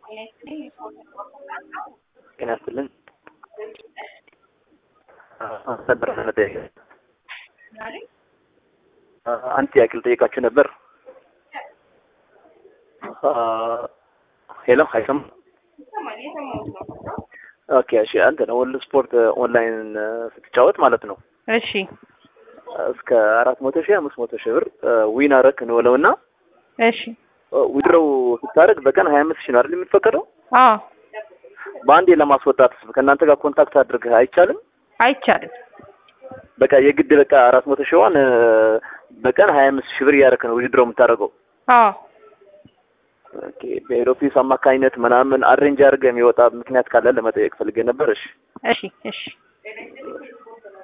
ጤና ይስጥልን። ነበር መጠየቅ አንድ ጥያቄ ልጠይቃችሁ ነበር። ሄሎ አይሰማም? ኦኬ እሺ። አንተ ነው ወልድ ስፖርት ኦንላይን ስትጫወት ማለት ነው እሺ እስከ አራት መቶ ሺህ አምስት መቶ ሺህ ብር ዊን አረክ እንበለውና እሺ ዊድሮው ስታደርግ በቀን ሀያ አምስት ሺህ ነው አይደል የሚፈቀደው? አዎ በአንዴ ለማስወጣት ከእናንተ ጋር ኮንታክት አድርገህ አይቻልም? አይቻልም። በቃ የግድ በቃ አራት መቶ ሺዋን በቀን ሀያ አምስት ሺህ ብር እያደረክ ነው ዊድሮ የምታደርገው። አዎ ኦኬ በሄድ ኦፊስ አማካኝነት ምናምን አሬንጅ አድርገህ የሚወጣ ምክንያት ካለ ለመጠየቅ ፈልጌ ነበር። እሺ እሺ እሺ